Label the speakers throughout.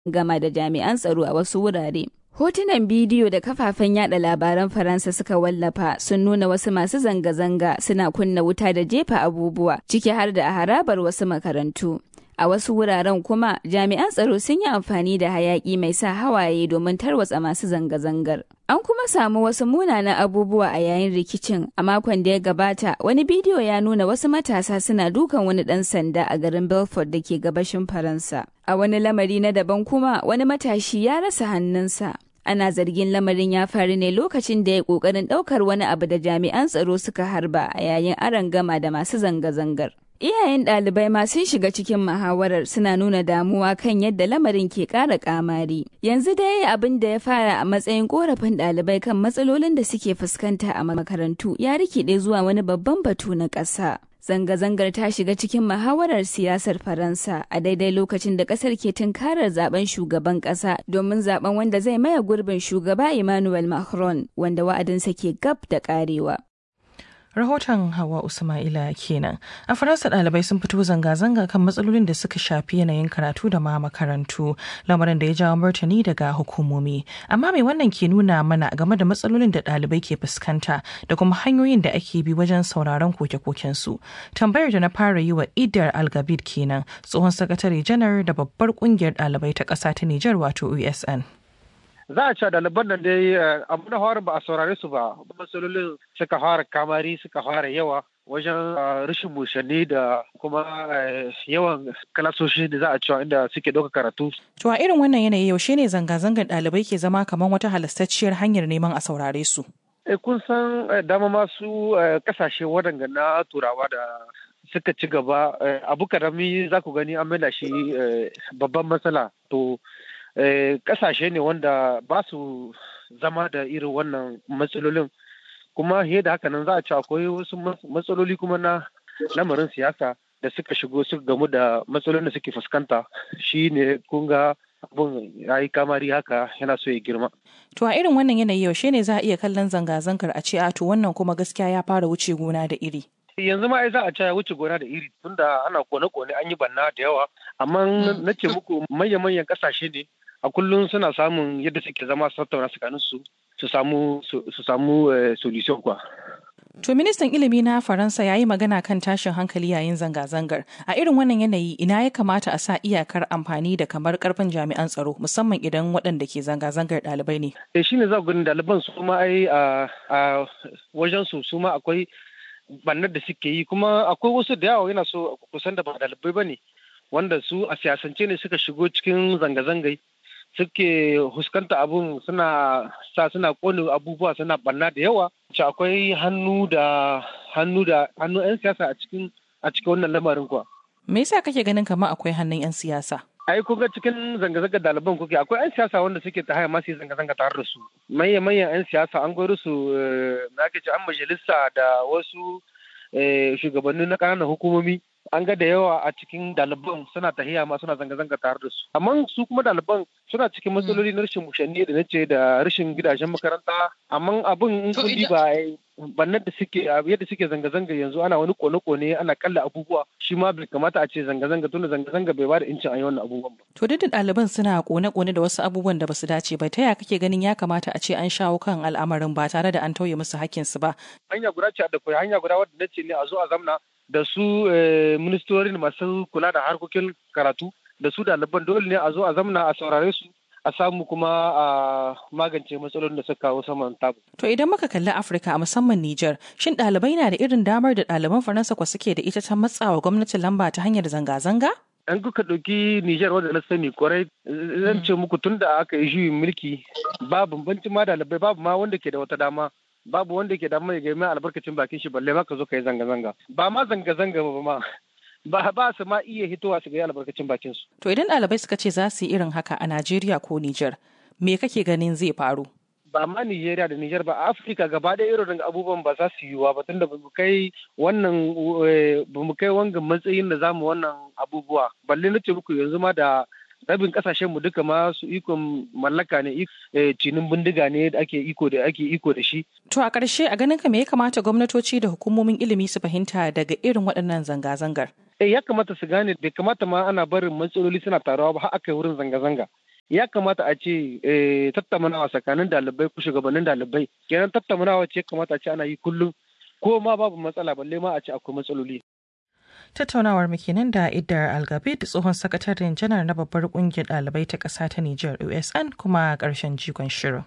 Speaker 1: gama da jami'an tsaro a wasu wurare. Hotunan bidiyo da kafafen yada labaran Faransa suka wallafa sun nuna wasu masu zanga-zanga suna kunna wuta da jefa abubuwa ciki har da a harabar wasu makarantu. A wasu wuraren kuma jami'an tsaro sun yi amfani da hayaki mai sa hawaye domin tarwatsa masu zanga-zangar. An kuma samu wasu munanan abubuwa a yayin rikicin a makon da ya gabata wani bidiyo ya nuna wasu matasa suna dukan wani ɗan sanda a garin Belfort da ke gabashin Faransa. A wani lamari na daban kuma wani matashi ya rasa hannunsa. Ana zargin lamarin ya faru ne lokacin da ya ƙoƙarin ɗaukar wani abu da jami'an tsaro suka harba a yayin arangama da masu zanga-zangar. Iyayen ɗalibai ma sun shiga cikin muhawarar suna nuna damuwa kan yadda lamarin ke ƙara ƙamari. Yanzu dai abin da ya fara a matsayin ƙorafin ɗalibai kan matsalolin da suke fuskanta a makarantu ya rikide zuwa wani babban batu na ƙasa. Zanga-zangar ta shiga cikin muhawarar siyasar Faransa a daidai lokacin da ƙasar ke tunkarar zaben shugaban ƙasa domin zaben wanda zai maye gurbin shugaba Emmanuel Macron wanda wa'adinsa ke gab da ƙarewa.
Speaker 2: rahoton hawa usmaila kenan a faransa ɗalibai sun fito zanga-zanga kan matsalolin da suka shafi yanayin karatu da ma makarantu lamarin da ya jawo martani daga hukumomi amma mai wannan ke nuna mana game da matsalolin da ɗalibai ke fuskanta da kuma hanyoyin da ake bi wajen sauraron koke-koken su tambayar da na fara yi wa idar algabid kenan tsohon sakatare janar da babbar kungiyar ɗalibai ta ƙasa ta nijar wato usn
Speaker 3: za a ce ɗaliban nan dai abu na fara ba a saurare su ba matsalolin suka fara kamari suka fara yawa wajen rashin mushanni da kuma yawan kalasoshi da za a cewa inda suke ɗauka karatu.
Speaker 2: To a irin wannan yanayi yaushe ne zanga-zangar ɗalibai ke zama kamar wata halastacciyar hanyar neman a saurare su?
Speaker 3: E kun san dama masu kasashe waɗanda na turawa da suka ci gaba abu karami za ku gani an maida shi babban matsala to kasashe ne wanda ba su zama da irin wannan matsalolin kuma he da haka nan za a ci akwai wasu matsaloli kuma na lamarin siyasa da suka shigo suka gamu da matsalolin da suke fuskanta shi ne kun ga abun ya yi kamari haka yana so ya girma.
Speaker 2: To a irin wannan yanayi yaushe ne za a iya kallon zanga-zangar a ce a to wannan kuma gaskiya ya fara wuce gona da iri.
Speaker 3: yanzu ma za a ce ya wuce gona da iri tunda ana kone-kone an yi banna da yawa amma na ce muku manya-manyan kasashe ne a kullum suna samun yadda suke zama su tattauna tsakanin su su samu su samu solution kwa.
Speaker 2: To ministan ilimi na Faransa ya yi magana kan tashin hankali yayin zanga-zangar. A irin wannan yanayi ina ya kamata a sa iyakar amfani da kamar karfin jami'an tsaro musamman idan waɗanda ke zanga-zangar ɗalibai ne.
Speaker 3: Eh shine za ku gani ɗaliban su ma ai a wajen su su ma akwai bannar da suke yi kuma akwai wasu da yawa yana so kusan da ba ɗalibai ba ne wanda su a siyasance ne suka shigo cikin zanga-zangai suke huskanta abun suna sa suna kone abubuwa suna banna da yawa ce akwai hannu da hannu da hannu 'yan siyasa a cikin a cikin wannan lamarin kuwa
Speaker 2: me yasa kake ganin kamar akwai hannun 'yan siyasa
Speaker 3: ai kun ga cikin zanga-zanga ɗaliban kuke akwai 'yan siyasa wanda suke ta haya masu zanga-zanga tare da su manyan manyan 'yan siyasa an gwaro su na ake an majalisa da wasu shugabanni na ƙananan hukumomi an ga da yawa a cikin ɗaliban suna tahiya ma suna zanga-zanga tare da su amma su kuma ɗaliban suna cikin matsaloli na rashin mushanni da nace da rashin gidajen makaranta amma abin in kun ba bannan da suke yadda suke zanga-zanga yanzu ana wani kone-kone ana kalla abubuwa shi ma bai kamata a ce zanga-zanga tunda zanga-zanga bai bada incin a yi wannan abubuwan ba.
Speaker 2: To duk da ɗaliban suna kone-kone da wasu abubuwan da basu dace ba ta ya kake ganin ya kamata a ce an shawo kan al'amarin ba tare da an tauye musu hakkinsu ba.
Speaker 3: Hanya guda ce da kai hanya guda wadda nace ne a zo a zamna da su ministorin masu kula da harkokin karatu da su ɗaliban dole ne a zo a zamna a saurare su a samu kuma a magance matsalolin da suka kawo saman tabu.
Speaker 2: To idan muka kalli Afirka a musamman Nijar, shin ɗalibai na da irin damar da ɗaliban Faransa kwa suke da ita ta matsawa gwamnatin lamba ta hanyar zanga-zanga?
Speaker 3: An kuka ɗauki Nijar wanda na sani kwarai zan ce muku tun da aka yi juyin mulki ba bambancin ma ɗalibai babu ma wanda ke da wata dama. Babu wanda ke da mai gaima albarkacin bakin shi balle ma ka zo ka yi zanga-zanga. Ba ma zanga-zanga ba ma. ba ba su ma iya hitowa su ga albarkacin bakin su.
Speaker 2: To idan ɗalibai suka ce za su yi irin haka a Najeriya ko Nijar, me kake ganin zai faru?
Speaker 3: Ba ma Nijeriya da Nijar ba, Afirka gaba ɗaya irin abubuwan ba za su yiwuwa ba tunda ba mu kai wannan ba mu kai wangan matsayin da zamu wannan abubuwa. Balle na ce muku yanzu ma da rabin kasashen mu duka ma su ikon mallaka ne cinin bindiga ne da ake iko da ake iko da shi.
Speaker 2: To a ƙarshe a ganin ka me ya kamata gwamnatoci da hukumomin ilimi su fahimta daga irin waɗannan zanga-zangar?
Speaker 3: Eh ya kamata su gane bai kamata ma ana barin matsaloli suna taruwa ba har aka yi wurin zanga-zanga. ya kamata a ce tattaunawa tsakanin dalibai ko shugabannin dalibai kenan tattaunawa ce kamata a ce ana yi kullum ko ma babu matsala balle ma a ce akwai matsaloli
Speaker 2: tattaunawar kenan da idar algabid tsohon sakataren janar na babbar kungiyar ɗalibai ta ƙasa ta Nijar USN kuma ƙarshen jigon shirin.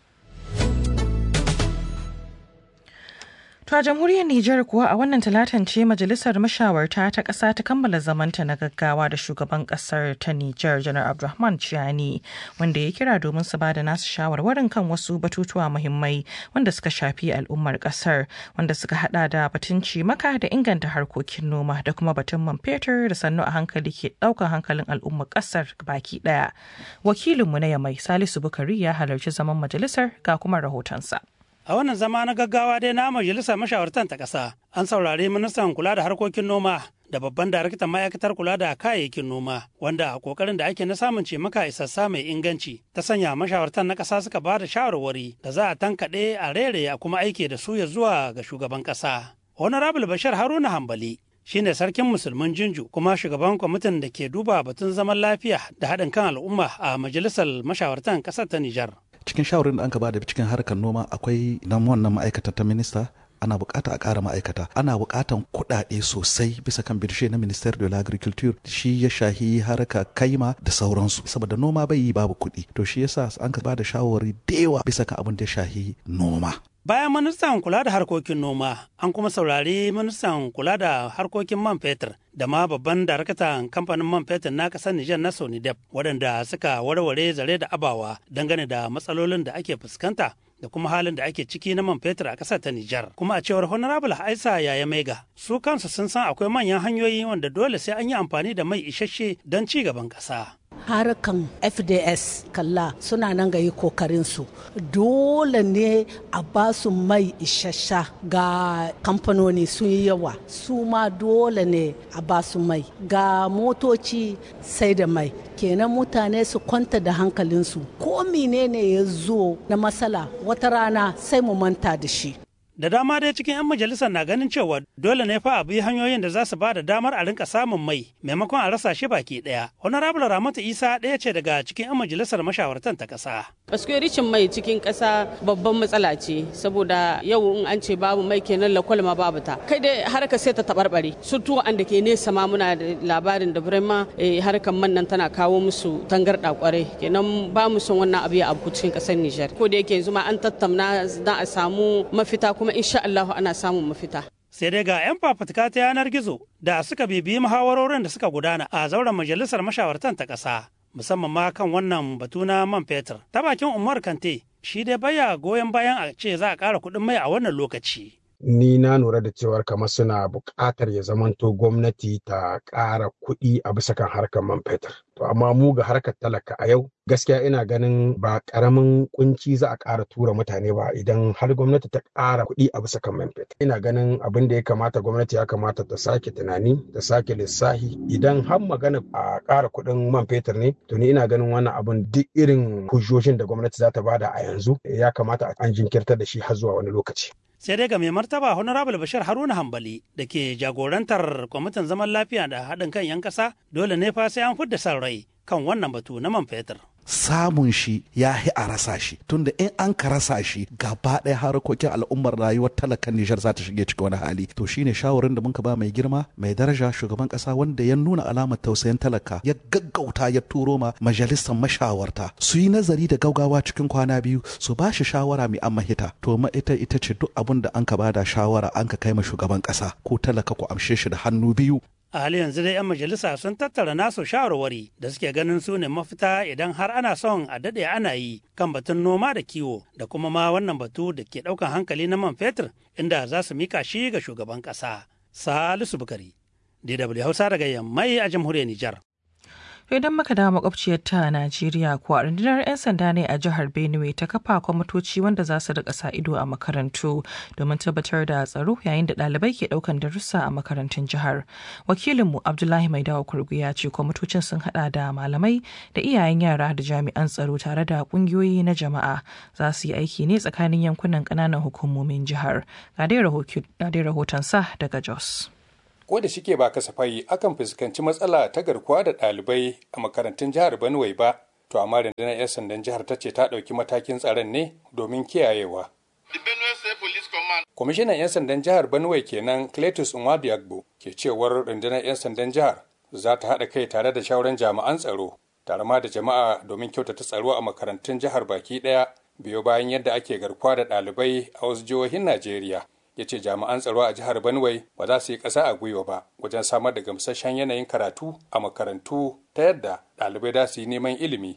Speaker 2: To a jamhuriyar Nijar kuwa a wannan talatan ce majalisar mashawarta ta ƙasa ta kammala zamanta na gaggawa da shugaban ƙasar ta Nijar janar Abdulrahman Chiani wanda ya kira domin su bada nasu shawarwarin kan wasu batutuwa muhimmai wanda suka shafi al'ummar ƙasar wanda suka hada da batun cimaka da inganta harkokin noma da kuma batun man fetur da sannu a hankali ke ɗaukar hankalin al'ummar ƙasar baki ɗaya. Wakilinmu na Yamai Salisu Bukari ya halarci zaman majalisar ga kuma rahotonsa.
Speaker 4: A wannan zama na gaggawa dai na majalisar mashawartan ta ƙasa an saurari ministan kula da harkokin noma da babban daraktan ma'aikatar kula da kayayyakin noma wanda a kokarin da ake na samun cimaka isassa mai inganci ta sanya mashawartan na ƙasa suka ba da shawarwari da za a tankaɗe a rere a kuma aike da su ya zuwa ga shugaban ƙasa. Honorable Bashir Haruna Hambali shine sarkin musulmin jinju kuma shugaban kwamitin da ke duba batun zaman lafiya da haɗin kan al'umma a majalisar mashawartan ƙasar ta Nijar.
Speaker 5: cikin shawarin da an ba da cikin harkar noma akwai nan wannan ma'aikata ta minista ana bukata a ƙara ma'aikata ana bukatan kuɗaɗe sosai bisa kan birshe na minister de l'agriculture shi ya shahi harka kaima da sauransu saboda noma bai yi babu kuɗi to shi yasa an ka ba da shawari da yawa bisa kan abin da ya shahi noma
Speaker 4: Bayan ministan kula da harkokin noma, an kuma saurari ministan kula da harkokin man fetur da ma babban darakatan kamfanin man fetur na ƙasar Nijar na Sonidep waɗanda suka warware zare da abawa dangane da matsalolin da ake fuskanta da kuma halin da ake ciki na man fetur a ƙasar ta Nijar. Kuma a cewar Honorable Aisa Yaya Maiga, su kansu sun san akwai manyan hanyoyi wanda dole sai an yi amfani da mai isasshe don ci gaban ƙasa.
Speaker 6: harkan fds kalla suna nan ga yi kokarinsu dole ne a ba su mai isassha ga kamfanoni sun yi yawa su ma dole ne a ba su mai ga motoci sai da mai kenan mutane su kwanta da hankalinsu ko menene ya zo na matsala wata rana sai mu manta da shi
Speaker 4: da dama dai cikin 'yan majalisar na ganin cewa dole ne fa a bi hanyoyin da za su ba da damar a rinka samun mai maimakon a rasa shi baki daya honorable ramatu isa ɗaya ce daga cikin 'yan majalisar mashawartan ta ƙasa.
Speaker 7: gaskiya ricin mai cikin ƙasa babban matsala ce saboda yau in an ce babu mai kenan lakwal ma babu ta kai dai harka sai ta taɓarɓare surtu an da ke nesa ma muna da labarin da birema harkar man nan tana kawo musu tangarɗa kwarai kenan ba mu son wannan abu ya abu cikin ƙasar nijar ko da yake yanzu ma an tattauna don a samu mafita kuma insha Allah ana samun mafita.
Speaker 4: Sai dai ga 'yan fafutuka ta yanar gizo da suka bibiyi muhawarorin da suka gudana a zauren majalisar mashawartan ta ƙasa, musamman ma kan wannan batu na man fetur. Ta bakin Umar Kante, shi dai baya goyon bayan a ce za a ƙara kuɗin mai a wannan lokaci.
Speaker 8: ni na lura da cewar kamar suna buƙatar ya zamanto gwamnati ta ƙara kuɗi a bisa kan harkar man fetur. To amma mu ga harkar talaka a yau gaskiya ina ganin ba ƙaramin kunci za a ƙara tura mutane ba idan har gwamnati ta ƙara kuɗi a bisa kan man fetur. Ina ganin abin da ya kamata gwamnati ya kamata ta sake tunani ta sake lissahi idan har magana a ƙara kuɗin man fetur ne to ni ina ganin wannan abin duk irin hujjojin da gwamnati za ta bada a yanzu ya kamata an jinkirtar da shi har zuwa wani lokaci.
Speaker 4: sai dai ga mai martaba honorable bashir haruna hambali da ke jagorantar kwamitin zaman lafiya da haɗin kan 'yan ƙasa dole ne fa sai an fidda san rai kan wannan batu na man fetur
Speaker 5: samun shi ya hi a rasa shi tunda in an ka rasa shi gaba ɗaya harkokin al'ummar rayuwar talakan Nijar za ta shige cikin wani hali to shine shawarin da muka ba mai girma mai daraja shugaban ƙasa wanda ya nuna alamar tausayin talaka ya gaggauta ya turo ma majalisar mashawarta su yi nazari da gaugawa cikin kwana biyu su ba shi shawara mai an mahita to ma ita ita ce duk abin da an ka bada shawara an ka kai ma shugaban ƙasa ko talaka ku amshe shi da hannu biyu
Speaker 4: a hali yanzu dai 'yan majalisa sun tattara nasu shawarwari da suke ganin su ne mafita idan har ana son a daɗe ana yi kan batun noma da kiwo da kuma ma wannan batu da ke ɗaukan hankali na man fetur inda za su mika shi ga shugaban ƙasa salisu bukari dw hausa daga yammai a jamhuriyar nijar
Speaker 2: idan muka dawo makwabciyar ta Najeriya kuwa rundunar 'yan sanda ne a jihar Benue ta kafa kwamitoci wanda za su rika sa ido a makarantu domin tabbatar da tsaro yayin da ɗalibai ke ɗaukan darussa a makarantun jihar. Wakilinmu Abdullahi Maidawa Kurgu ya ce kwamitocin sun hada da malamai da iyayen yara da jami'an tsaro tare da ƙungiyoyi na jama'a za su yi aiki ne tsakanin yankunan ƙananan hukumomin jihar. Ga dai rahoton sa daga Jos.
Speaker 9: ko da shike ba kasafai akan fuskanci matsala ta garkuwa da ɗalibai a makarantun jihar Benue ba to amma rundunar 'yan sandan jihar ta ce ta ɗauki matakin tsaron ne domin kiyayewa kwamishinan 'yan sandan jihar benue kenan cletus nwadiagbo ke cewar rundunar 'yan sandan jihar za ta haɗa kai tare da shauran jami'an tsaro tare ma da jama'a domin kyautata tsaro a makarantun jihar baki ɗaya biyo bayan yadda ake garkuwa da ɗalibai a wasu jihohin najeriya ya ce jami'an tsaro a jihar benue ba za su yi ƙasa a gwiwa ba wajen samar da gamsasshen yanayin karatu a makarantu ta yadda ɗalibai za su yi neman ilimi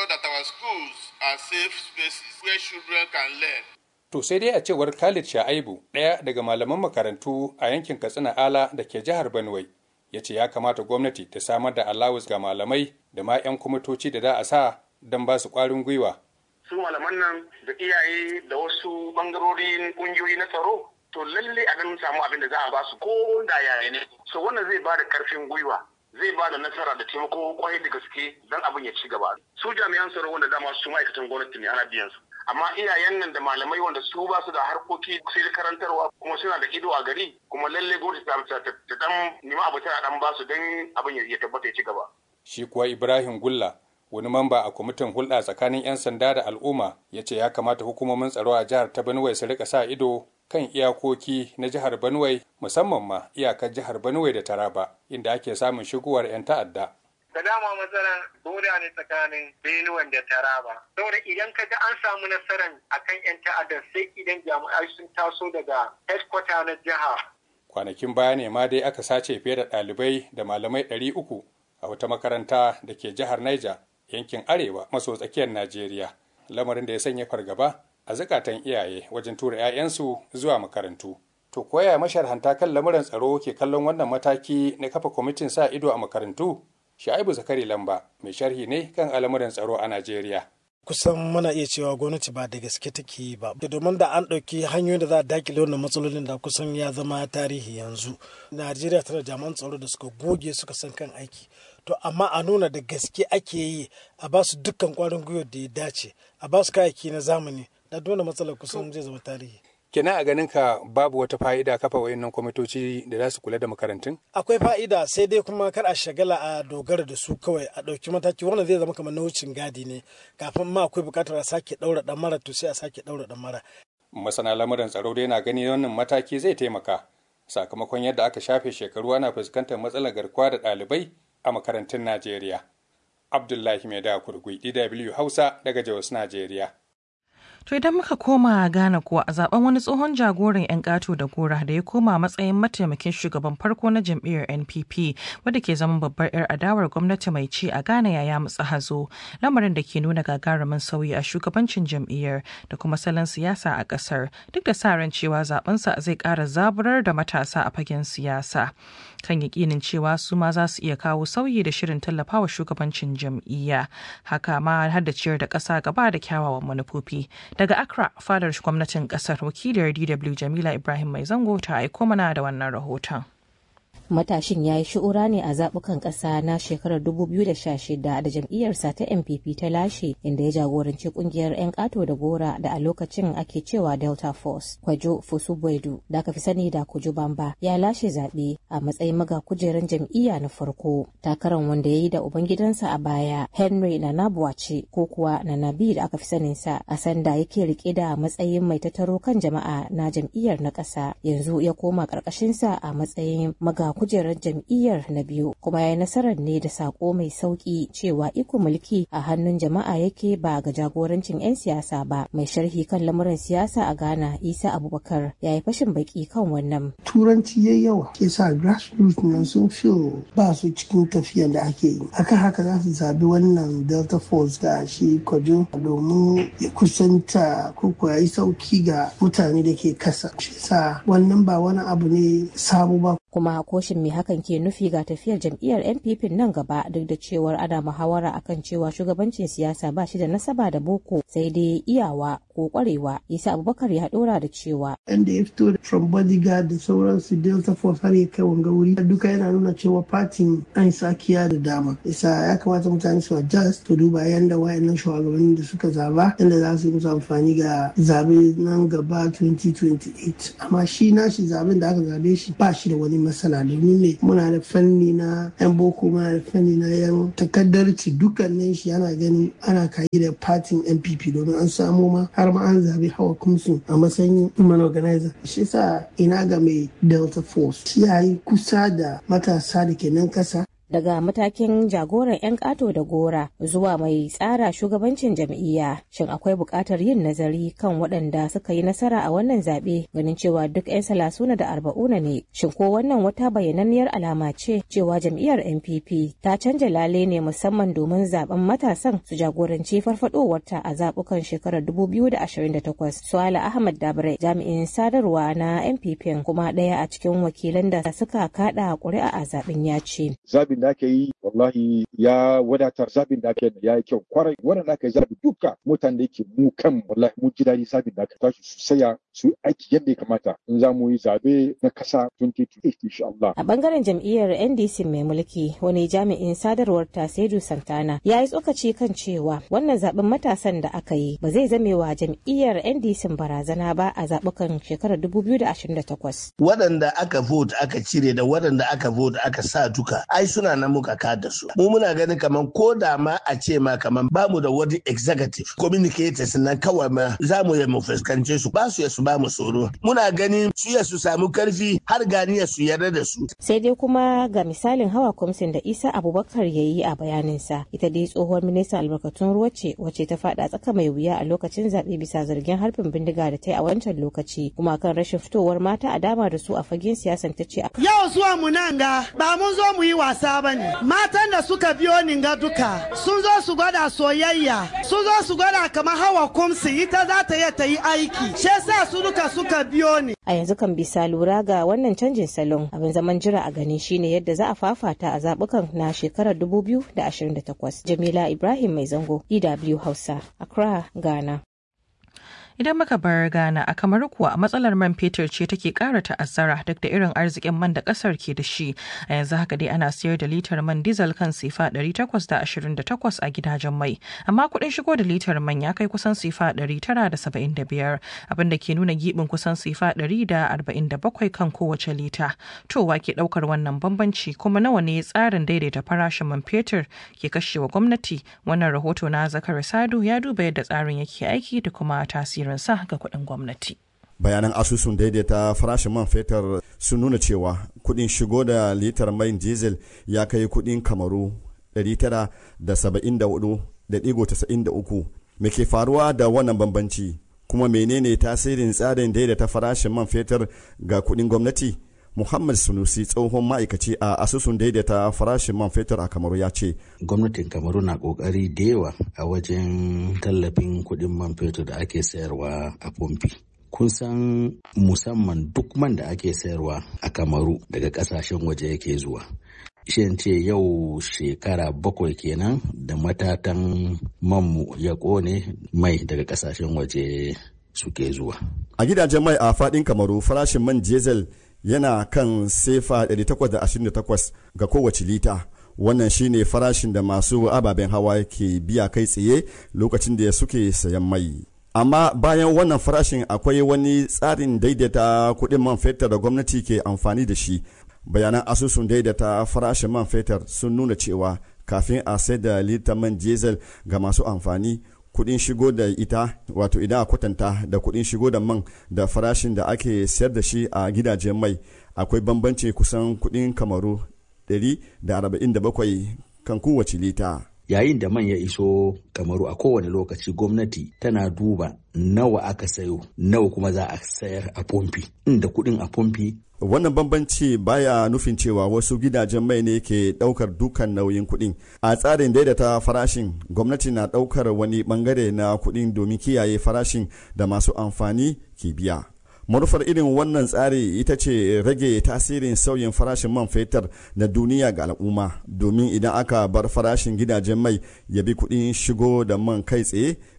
Speaker 9: To sai dai a cewar Khalid Sha'aibu ɗaya daga malaman makarantu a yankin Katsina Ala da ke jihar Benue ya ce ya kamata gwamnati ta samar da allowance ga malamai da ma 'yan kwamitoci da za a sa don ba su ƙwarin gwiwa.
Speaker 10: Su malaman nan da iyaye da wasu bangarorin ƙungiyoyi na tsaro to lalle a nan samu abin da za a ba su ko da yaya ne. So wannan zai ba da karfin gwiwa zai ba da nasara da taimako kwai da gaske don abin ya ci gaba. Su jami'an tsaro wanda dama su ma'aikatan gwamnati ne ana biyan su. amma iyayen nan da malamai wanda su ba su da harkoki sai da karantarwa kuma suna da ido a gari kuma lalle gwamnati ta ta dan nima abu tana dan ba su dan abin ya tabbata ya ci gaba
Speaker 9: shi kuwa Ibrahim Gulla wani mamba a kwamitin hulɗa tsakanin 'yan sanda da al'umma ya ce ya kamata hukumomin tsaro a jihar ta Benue su rika sa ido kan iyakoki na jihar Benue musamman ma iyakar jihar Benue da Taraba inda ake samun shigowar 'yan ta'adda
Speaker 11: da dama matsalar boda ne tsakanin Benue da Taraba. Saboda idan ka ga an samu nasarar akan 'yan ta'addar sai idan jami'ai sun taso daga headquarter na jiha.
Speaker 9: Kwanakin baya ne ma dai aka sace fiye da ɗalibai da malamai ɗari uku a wata makaranta da ke jihar Niger yankin arewa maso tsakiyar Najeriya. Lamarin da ya sanya fargaba a zukatan iyaye wajen tura 'ya'yansu zuwa makarantu. To koya masharhanta kan lamuran tsaro ke kallon wannan mataki na kafa kwamitin sa ido a makarantu? Sha'ibu Zakari Lamba mai sharhi ne kan al'amuran tsaro a Najeriya.
Speaker 12: kusan muna iya cewa gwamnati ba da gaske take ba domin da an ɗauki hanyoyin da za a dakile wannan matsalolin da kusan ya zama tarihi yanzu najeriya tana jami'an tsaro da suka goge suka san kan aiki to amma a nuna da gaske ake yi a ba su dukkan kwarin gwiwa da ya dace a ba su kayayyaki na zamani da dole matsalar kusan zai zama tarihi
Speaker 9: Kina a ganin ka babu wata fa'ida kafa wayannan kwamitoci da za su kula da makarantun?
Speaker 12: Akwai fa'ida sai dai kuma kar a shagala a dogara da su kawai a ɗauki mataki wannan zai zama kamar na wucin gadi ne kafin ma akwai buƙatar a sake ɗaura ɗan mara to sai a sake ɗaura ɗan mara.
Speaker 9: Masana lamuran tsaro dai na gani wannan mataki zai taimaka sakamakon yadda aka shafe shekaru ana fuskantar matsalar garkuwa da ɗalibai a makarantun Najeriya. Abdullahi Maida Kurgui, DW Hausa daga Jos, Najeriya.
Speaker 2: To idan muka koma Ghana kuwa a zaben wani tsohon jagoran 'yan ƙato da gora da ya koma matsayin mataimakin shugaban farko na jam'iyyar NPP wadda ke zama babbar 'yar adawar gwamnati mai ci a Ghana ya mutsa hazo lamarin da ke nuna gagarumin sauyi a shugabancin jam'iyyar da kuma salon siyasa a ƙasar duk da sa ran cewa zabensa zai ƙara zaburar da matasa a fagen siyasa. Kan yakinin cewa su ma za su iya kawo sauyi da shirin tallafawa shugabancin jam'iyya haka ma har da ciyar da ƙasa gaba da kyawawan manufofi. Daga Accra, fadar gwamnatin kasar wakiliyar DW Jamila Ibrahim Mai Zango ta aiko mana da wannan rahoton.
Speaker 13: matashin ya yi shi'ura ne a zaɓukan ƙasa na shekarar 2016 da jam'iyyarsa ta npp ta lashe inda ya jagoranci ƙungiyar 'yan ƙato da gora da a lokacin ake cewa delta force kwajo fusubwedu da aka fi sani da kuju bamba ya lashe zaɓe a matsayin maga kujeran jam'iyya na farko takaran wanda ya yi da ubangidansa a baya henry nanabuwace ko kuwa nanabi da aka fi saninsa a sanda yake rike da matsayin mai tattaro kan jama'a na jam'iyyar na ƙasa yanzu ya koma ƙarƙashinsa a matsayin maga kujerar jam'iyyar na biyu kuma ya yi nasarar ne da sako mai sauki cewa iko mulki a hannun jama'a yake ba ga jagorancin 'yan siyasa ba mai sharhi kan lamuran siyasa a ghana isa abubakar ya yi fashin baki kan wannan
Speaker 14: turanci ya yawa ke sa grassroots nan sun fi ba su cikin tafiyan da ake yi akan haka za su zabi wannan delta force da shi kwajo domin ya kusanta ko ya yi sauki ga mutane da ke kasa shi sa wannan ba wani abu ne sabo ba
Speaker 13: kuma koshin me hakan ke nufi ga tafiyar jam'iyyar npp nan gaba duk da cewar ana muhawara akan cewa shugabancin siyasa ba shi da nasaba da boko sai dai iyawa ko kwarewa isa abubakar ya dora da cewa
Speaker 14: inda ya fito from bodyguard da sauransu delta force har ya kai wanga wuri duka yana nuna cewa fatin an sakiya da dama isa ya kamata mutane su adjust to duba yanda wayannan shugabannin da suka zaba yanda za su yi musu amfani ga zabe nan gaba 2028 amma shi nashi zaben da aka zabe shi ba shi da wani matsala domin ne muna da fanni na yan boko muna da fanni na yan takaddarci dukkanin shi yana gani ana kayi da fatin npp domin an samo ma har ma an zabe hawa kumsu a matsayin human organizer shi sa ina ga mai delta force ya yi kusa da matasa da ke nan kasa
Speaker 13: daga matakin jagoran 'yan ƙato da gora zuwa mai tsara shugabancin jam'iyya shin akwai buƙatar yin nazari kan waɗanda suka yi nasara a wannan zaɓe ganin cewa duk 'yan salasuna da arba'una ne shin ko wannan wata bayyananniyar alama ce cewa jam'iyyar npp ta canja lale ne musamman domin zaben matasan su jagoranci farfadowarta a zaɓukan shekarar 2028 suala ahmad dabre jami'in sadarwa na npp kuma ɗaya a cikin wakilan da suka kaɗa ƙuri'a a zaɓen ya ce
Speaker 15: zabin da aka yi wallahi ya wadatar zabin da aka yi ya yi kyau kwarai wannan da aka yi zabi duka mutane da yake mu kan wallahi mu ji daɗi zabin da aka tashi su saya su aiki yadda ya kamata in za mu yi zabe na kasa 2028 insha Allah.
Speaker 13: A bangaren jam'iyyar NDC mai mulki wani jami'in sadarwar Tasedu Santana ya yi tsokaci kan cewa wannan zaben matasan da aka yi ba zai zame wa jam'iyyar NDC barazana ba a zabukan shekarar 2028.
Speaker 16: Waɗanda aka vote aka cire da waɗanda aka vote aka sa duka ai suna nan muka kada su. Mu muna ganin kaman ko da ma a ce ma kaman ba mu da wani executive communicators nan kawai ma za mu yi mu fuskance su ba su ya su ba mu tsoro. Muna ganin su ya su samu karfi har ganiya su yarda da su.
Speaker 13: Sai dai kuma ga misalin hawa kwamsin da Isa Abubakar ya yi a bayaninsa ita dai tsohuwar ministan albarkatun ruwa ce wacce ta faɗa tsaka mai wuya a lokacin zaɓe bisa zargin harbin bindiga da ta yi a wancan lokaci kuma kan rashin fitowar mata a dama da su a fagen siyasan ta ce.
Speaker 17: Yau zuwa mu nan ga ba mun zo mu yi wasa ba ne. Matan da suka biyo ni ga duka sun zo su gwada soyayya sun zo su gwada kamar hawa kumsi ita za ta iya ta yi aiki. Shi sa su duka suka biyo ni.
Speaker 13: A yanzu kan bisa lura ga wannan canjin salon abin zaman jira a gani shine yadda za a fafata a zabukan na shekarar 2028. Jamila Ibrahim Mai Zango, DW Hausa, Accra, Ghana.
Speaker 2: Idan muka bar Ghana a kamar kuwa matsalar man fetur ce take ƙara ta'azzara duk da irin arzikin man da ƙasar ke da shi. A yanzu haka dai ana sayar da litar man diesel kan sifa 828 a gidajen mai. Amma kuɗin shigo da litar man ya kai kusan sifa 975 abinda ke nuna giɓin kusan sifa 147 kan kowace lita. To wa ke ɗaukar wannan bambanci kuma nawa ne tsarin daidaita farashin man fetur ke kashewa gwamnati? Wannan rahoto na Zakar Sadu ya duba yadda tsarin yake aiki da kuma tasiri sa ga kuɗin gwamnati.
Speaker 18: bayanan asusun daidaita farashin man fetur sun nuna cewa kuɗin shigo da litar mai diesel ya kai kuɗin kamaru 974.93 me ke faruwa da wannan bambanci kuma menene tasirin tsarin daidaita farashin man fetur ga kuɗin gwamnati Muhammad Sunusi tsohon ma'aikaci a asusun daidaita farashin man fetur a Kamaru ya ce.
Speaker 19: Gwamnatin Kamaru na kokari da yawa a wajen tallafin kuɗin man fetur da ake sayarwa a pompi. Kun san musamman duk man da ake sayarwa a Kamaru daga ƙasashen waje yake zuwa. Shin ce yau shekara bakwai kenan da matatan manmu ya ƙone mai daga ƙasashen waje suke zuwa.
Speaker 18: A gidajen mai a faɗin Kamaru farashin man diesel yana kan sefa 828 ga kowace lita wannan shine farashin da masu ababen hawa ke biya kai tsaye lokacin da suke sayan mai amma bayan wannan farashin akwai wani tsarin daidaita kuɗin man fetur da gwamnati ke amfani da shi bayanan asusun daidaita farashin man fetur sun nuna cewa kafin a sai da litar man diesel ga masu amfani kudin shigo da ita wato idan a kwatanta da kudin shigo da man da farashin da ake sayar da shi a gidajen mai akwai bambanci kusan kudin kamaru 147 kan kowace lita
Speaker 19: yayin da man ya iso kamaru a kowane lokaci gwamnati tana duba nawa aka sayo nawa kuma za a sayar a pompi inda kudin a pompi
Speaker 18: wannan bambanci baya nufin cewa wasu gidajen mai ne ke daukar dukan nauyin kuɗin a tsarin daidaita farashin gwamnati na daukar wani bangare na kuɗin domin kiyaye farashin da masu amfani ke biya manufar irin wannan tsari ita ce rage tasirin sauyin farashin man fetur na duniya ga al'umma domin idan aka bar farashin gidajen mai ya bi kuɗin shigo da man kai tsaye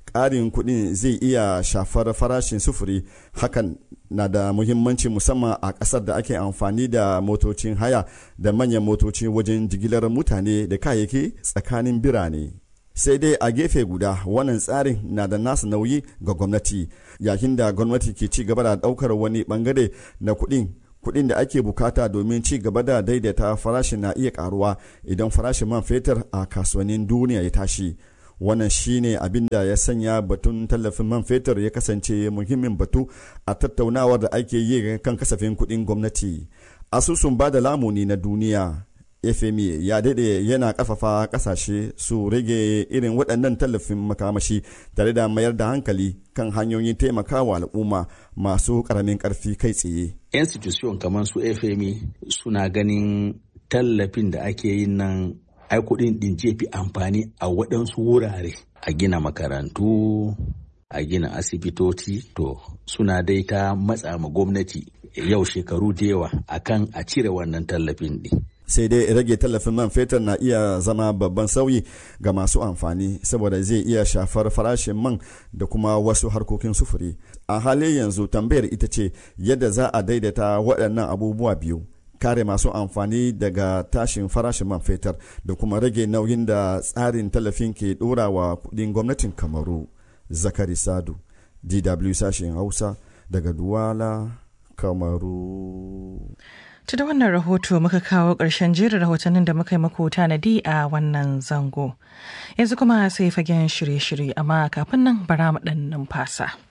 Speaker 18: ƙarin kuɗin zai iya shafar farashin sufuri hakan na da muhimmanci musamman a ƙasar da ake amfani da motocin haya da manyan motoci wajen jigilar mutane da kayayyaki tsakanin birane sai dai a gefe guda wannan tsarin na da nasa nauyi ga gwamnati yayin da gwamnati ke ci gaba da ɗaukar wani bangare na kuɗin kuɗin da ake bukata domin ci gaba da daidaita farashin na iya karuwa idan farashin man fetur a kasuwannin duniya ya tashi wannan shine abin da ya sanya batun tallafin man fetur ya kasance muhimmin batu a tattaunawar da ake yi kan kasafin kuɗin gwamnati asusun ba da lamuni na duniya fmi ya daɗe yana ƙarfafa ƙasashe su rage irin waɗannan tallafin makamashi tare da mayar da hankali kan hanyoyin taimakawa al'umma masu ƙaramin ƙarfi kai tsaye
Speaker 19: institution kamar su fmi suna ganin tallafin da ake yin nan ai kuɗin ɗin jefi amfani a waɗansu wurare a gina makarantu a gina asibitoci to suna dai ta matsa ma gwamnati yau shekaru da yawa akan a cire wannan tallafin ɗin
Speaker 18: sai dai rage tallafin man fetur na iya zama babban sauyi ga masu amfani saboda zai iya shafar farashin man da kuma wasu harkokin sufuri a halin yanzu tambayar ita ce yadda za a daidaita waɗannan abubuwa biyu kare masu amfani daga tashin farashin man fetur da kuma rage nauyin da tsarin tallafin ke ɗora wa kudin gwamnatin kamaru zakari sadu dw sashen hausa daga duwala kamaru
Speaker 2: Ta da wannan rahoto muka kawo ƙarshen jerin rahotannin da muka yi muku tanadi a wannan zango. Yanzu kuma sai fagen shirye-shirye amma kafin nan bara mu ɗan numfasa.